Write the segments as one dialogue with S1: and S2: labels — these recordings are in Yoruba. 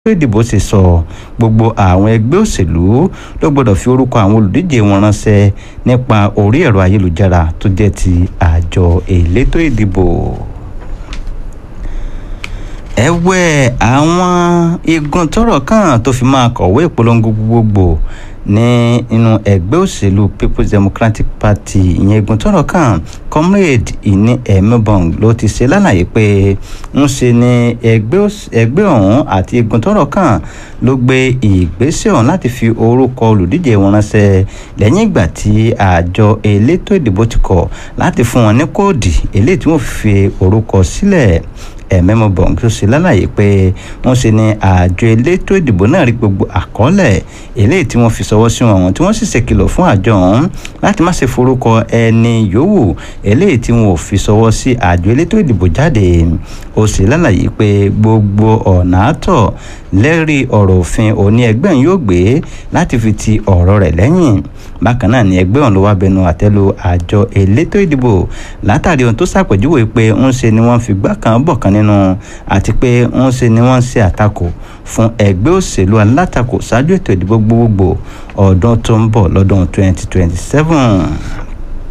S1: ìdìbò ṣe sọ gbogbo àwọn ẹgbẹ́ òṣèlú ló gbọ́dọ̀ fi orúkọ àwọn olùdíje wọn ránṣẹ́ nípa orí ẹ̀rọ ayélujára tó jẹ́ ti àjọ elétò ìdìbò ẹ̀wẹ̀ àwọn igun tọ́rọ̀ kàn tó fi máa kọ̀wé ìpolongo gbogbogbò ní inú ẹgbẹ́ òṣèlú people's democratic party ìyẹn igun tọ́rọ̀ kàn comrade ìní ẹ̀mẹ́bọ̀n ló ti ṣe lálàyé pé ń ṣe ni ẹgbẹ́ ọ̀hún àti igun tọ́rọ̀ kàn ló gbé ìgbésẹ̀ ọ̀hún láti fi orúkọ olùdíje wọn ránṣẹ́ lẹ́yìn ìgbà tí àjọ elétò ìdìbò ti kọ̀ láti fún wọn ní kóòdì eléyìí tí wọ́n fi orúkọ sílẹ̀ ẹ̀mẹ́mọ bọ̀ǹkì ṣe lálàyé pé wọ́n ṣe ní àjọ elétò ìdìbò náà rí gbogbo àkọọ́lẹ̀ eléyìí tí wọ́n fi ṣọwọ́ sí wọn tí wọ́n sì ṣèkìlọ̀ fún àjọ ọ̀hún láti má ṣe forúkọ ẹni yòówù eléyìí tí wọn ò fi ṣọwọ́ sí àjọ elétò ìdìbò jáde ó ṣe lálàyé pé gbogbo ọ̀nà àtọ̀ lẹ́rí ọ̀rọ̀ òfin òní ẹgbẹ́ yóò gbé láti fi ti ọ̀rọ̀ rẹ̀ lẹ́yìn bákan náà ni ẹgbẹ́ ọ̀hún ló wá bẹnu àtẹ́lu àjọ elétò ìdìbò látàrí ohun tó ṣàpèjúwe pé ń ṣe ni wọ́n fi gbá kan bọ̀ kan nínú àti pé ń ṣe ni wọ́n ń ṣe àtakò fún ẹgbẹ́ òṣèlú alátakò ṣáájú ètò ìdìbò gbogbogbò ọdún tó ń bọ̀ lọ́dún 2027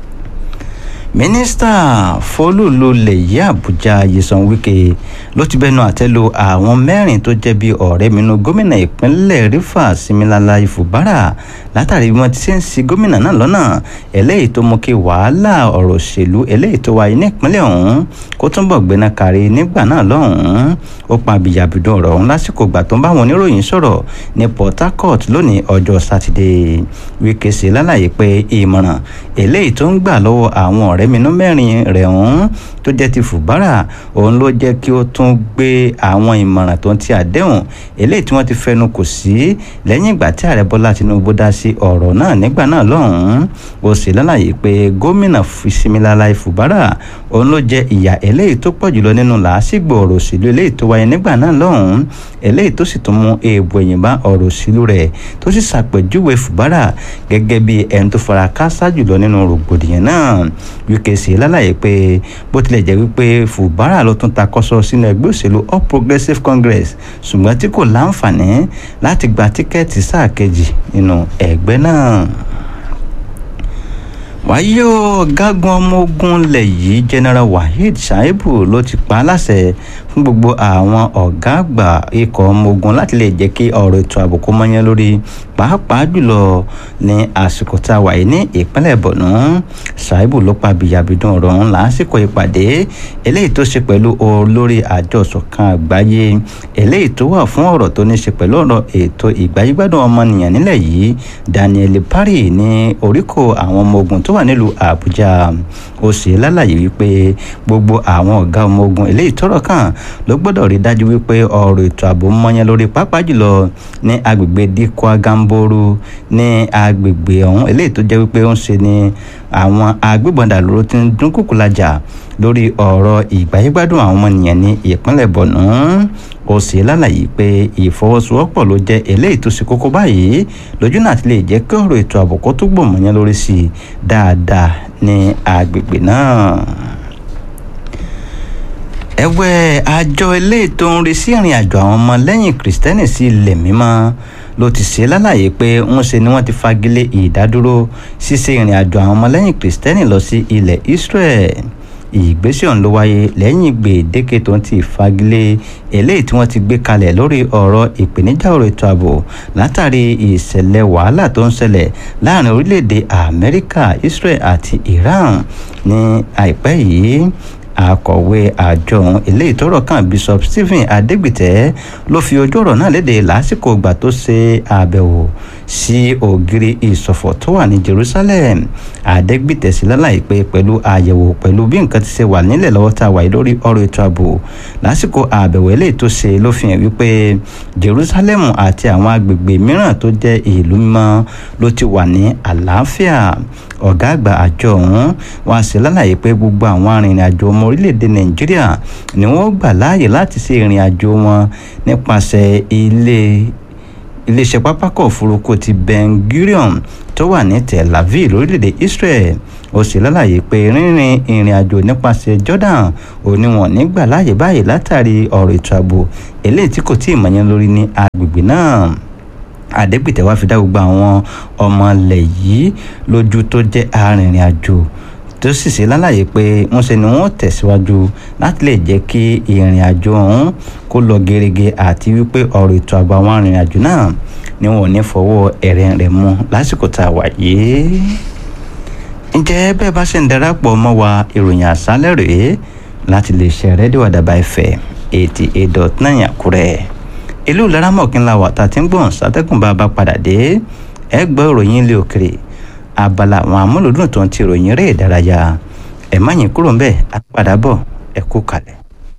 S1: mínísítà fọlùlùlẹ̀ yìí àbújá yẹsan wike ló ti bẹnu àtẹ́lu àwọn mẹ́rin tó jẹ́ bí ọ̀rẹ́ minú gómìnà ìpínlẹ̀ rivers similala ifubara látàrí bí wọ́n ti ṣe ń ṣì gómìnà náà lọ́nà eléyìí tó mú kí wàhálà ọ̀rọ̀ òṣèlú eléyìí tó wáyé ní ìpínlẹ̀ ọ̀hún kó túnbọ̀ gbéná kárí nígbà náà lọ́hùn-ún ó pa àbíyàbídùn ọ̀rọ̀ ọ̀hún lásìkò ìgbà tó ń bá àwọn oníròyìn sọ̀rọ̀ ní port harcourt lónìí ọjọ́ sátidé wike ṣe lálàyé pé ìmọ̀ràn eléyìí tó ń gbà lọ́wọ́ àwọn ọ̀rẹ́ mínú mẹ́rin rẹ̀ ọ̀hún tó jẹ́ ti fùbárà òun ló jẹ́ kí ó tún gbé àwọn ìmọ̀ràn tó ń ti àdéhùn eléyìí tí wọ́n ti fẹnu kò sí lẹ́yìn ìgbà tí ààrẹ bọ́lá tinubu dá sí ọ̀rọ̀ náà nígbà náà lọ́hùn-ún ó sì lálàyé pé gómìnà Similala Fubara òun ló jẹ ìyà eléyìí tó pọ̀ jùlọ nínú làásìgbò ọ̀rọ̀ òṣèlú eléyìí tó wáyé nígbà náà lọ́hùn-ún eléyìí tó sì tún mú èèbù ẹ̀yìn bá ọ̀rọ̀ òṣèlú rẹ̀ tó sì ṣàpèjúwe Fubara gẹ́gẹ́ bí ẹni tó fara káásá jùlọ nínú rògbòdìyàn náà wíkẹ́ sí lálàyé pé bó tilẹ̀ jẹ́ wípé Fubara ló tún takọ́sọ sínú ẹgbẹ́ òṣèlú All Progressives Congress ṣùgbọ́n tí kò láǹfààní láti gba tíkẹ́ẹ̀tì sáà kejì nínú ẹgbẹ́ náà wáyé ọ̀gágun ọmọ ogun ilẹ̀ yìí general waheed shaibu ló ti pa á láṣẹ fún gbogbo àwọn ọ̀gá àgbà ikọ̀ ọmọ ogun láti lè jẹ́ kí ọ̀rọ̀ ètò ààbò kó mọ́yán lórí pàápàá jùlọ ní àsìkò tá a wà yìí ní ìpínlẹ̀ borno shaibu ló pa bìyàbìdùn ọ̀rọ̀ ọ̀hún lásìkò ìpàdé eléyìí tó ṣe pẹ̀lú olórí àjọ ìṣọ̀kan àgbáyé eléyìí tó wà fún ọ̀rọ̀ tó ní ṣe pẹ̀lú ọ̀rọ̀ ètò ìgbáyégbádùn ọmọnìyàn nílẹ̀ yìí daniel pari ní oríkò àwọn ọmọ ogun tó wà nílùú àbújá ó ṣe lálàyé wípé gbogbo àwọn ọ̀gá ọmọ ogun eléyìí tọ́rọ̀ kàn ló gbọ́dọ̀ rí dájú wípé ọ̀rọ̀ ètò ààbò mọ́yán lórí pápá jùlọ ní agbègbè dikwa gamboru ní agbègbè ọ̀hún eléyìí tó jẹ́ wípé ó ń ṣe ní àwọn agbébọn dàlúró tí ń dúnkùkù lajà lórí ọ̀rọ̀ ìgbáyégbádùn àwọn ọmọnìyàn ní ìpínlẹ̀ bọ̀nú ó sì lálàyé pé ìfọwọ́sowọ́pọ̀ ló jẹ́ eléyìí tó ṣe kókó báyìí lójú náà ti lè jẹ́ kí ọ̀rọ̀ ètò ààbò kó tó gbòmọ̀yán lórí sí i dáadáa ní agbègbè náà ẹ̀wẹ̀ àjọ eléyìí tó ń rí sí ìrìn àjò àwọn ọmọ lẹ́yìn kìrìsìtẹ́nì sí ilẹ̀ mímọ́ ló ti ṣe lálàyé pé ń ṣe ni wọ́n ti fagilé ìdádúró ṣíṣe ìrìn àjò àwọn ọmọ lẹ́yìn kìrìsìtẹ́nì lọ sí ilẹ̀ Israel ìgbésẹ̀ ọ̀hún ló wáyé lẹ́yìn gbèdéke tó ń ti fagilé eléyìí tí wọ́n ti gbé kalẹ̀ lórí ọ̀rọ̀ ìpèníjà ọ̀rọ̀ ètò ààbò látàrí ìṣẹ̀lẹ̀ wàhálà tó ń ṣẹlẹ̀ láàrin orílẹ̀-èdè Amẹ́ríkà Israel àti Iran ní àìpẹ́ yìí akọ̀wé àjọ eléyìí tọ́rọ̀ kàn bishop stephen adegbite ló fi ojú ọ̀rọ̀ náà léde lásìkò ìgbà tó ṣe àbẹ̀wò sí ògiri ìṣọ̀fọ̀ tó wà ní jerusalem adegbite sí lálàyé pé pẹ̀lú àyẹ̀wò pẹ̀lú bí nǹkan ti ṣe wà nílẹ̀ lọ́wọ́ tá a wà yìí lórí ọ̀rọ̀ ètò ààbò lásìkò àbẹ̀wò eléyìí tó ṣe ló fi hàn wípé jerusalem àti àwọn agbègbè mìíràn tó jẹ́ ìlú mímọ́ ló ti wà ní àlàáfíà ọ̀gá àgbà àjọ ọ̀hún wá sí lálàyé pé gbogbo àwọn arìnrìn àjò ọmọ orílẹ̀-èdè nàìjíríà ni wọ́n gbà láàyè láti ṣe ìrìn àjò wọn nípasẹ̀ ilé iléeṣẹ́ pápákọ̀ òfurufú ti ben gurion tó wà ní tel aviv lórílẹ̀‐èdè israel ó sì lálàyé pé rínrin ìrìn àjò nípasẹ̀ jordan ò ní wọn nígbà láàyè báyìí látàrí ọ̀rọ̀ ètò ààbò eléyìí tí kò tí ì mọ̀yán lórí ní agbègbè náà àdégbìtẹ́ wá fi dá gbogbo àwọn ọmọ ilẹ̀ yìí lójú tó jẹ́ arìnrìn àjò tó sì ṣe lálàyé pé ń ṣe ni wọ́n tẹ̀síwájú láti lè jẹ́ kí ìrìn àjò ọ̀hún kó lọ gerege àti wípé ọ̀rọ̀ ètò ààbò àwọn arìnrìn àjò náà ni wọn ò ní fọwọ́ ẹ̀rẹ̀ rẹ̀ mú lásìkò tá a wà yìí ǹjẹ́ bẹ́ẹ̀ bá ṣe ń darapọ̀ mọ́ wa ìròyìn àṣálẹ̀ rèé láti lè ṣe rédíò àdàbà ẹ̀fẹ̀ eighty eight dot nine àkúrẹ́ ìlú laramọ̀kínlá wà tá a ti ń gbọ̀n sátẹ́kùn bá a bá padà dé ẹ gbọ́ ìròyìn ilé òkèrè abala àwọn amúlòdùn tó ń ti ìròyìn eré ìdárayá ẹ má yín kúrò ńbẹ̀ á padà bọ̀ ẹ kú kalẹ̀.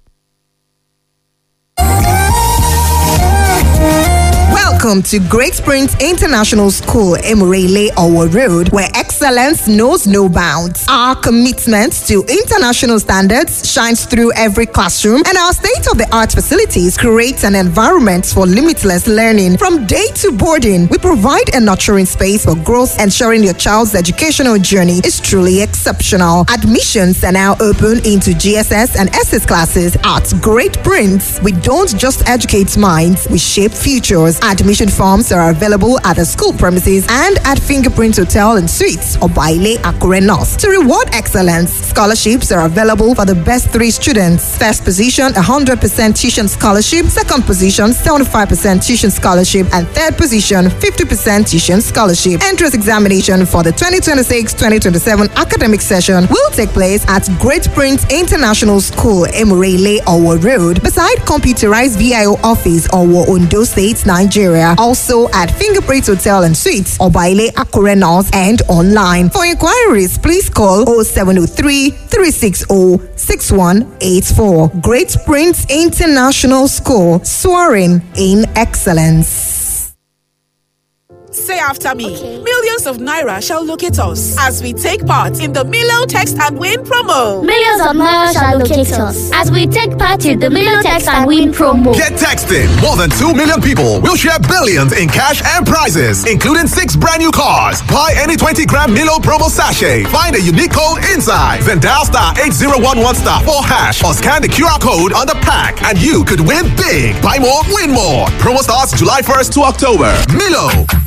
S2: Welcome to Great Springs International School, Emirele Owo Road, where excellence knows no bounds. Our commitment to international standards shines through every classroom, and our state of the art facilities create an environment for limitless learning. From day to boarding, we provide a nurturing space for growth, ensuring your child's educational journey is truly exceptional. Admissions are now open into GSS and SS classes at Great Prince. We don't just educate minds, we shape futures. Admission forms are available at the school premises and at Fingerprint Hotel and Suites or Baile Akure North. To reward excellence, scholarships are available for the best three students. First position, 100% tuition scholarship. Second position, 75% tuition scholarship. And third position, 50% tuition scholarship. Entrance examination for the 2026-2027 academic session will take place at Great Prince International School, Emirele, Owo Road, beside computerized VIO office, Owo, Ondo State, Nigeria. Also at Fingerprint Hotel and Suites, Obaile Akure North, and online. For inquiries, please call 0703 360 6184. Great Prince International School, soaring in excellence.
S3: Say after me. Millions of Naira shall locate us as we take part in the Milo Text and Win promo.
S4: Millions of Naira shall locate us as we take part in the Milo Text and Win promo.
S5: Get texting. More than 2 million people will share billions in cash and prizes, including six brand new cars. Buy any 20 gram Milo promo sachet. Find a unique code inside. Then dial star 8011 star 4 hash or scan the QR code on the pack and you could win big. Buy more, win more. Promo starts July 1st to October. Milo.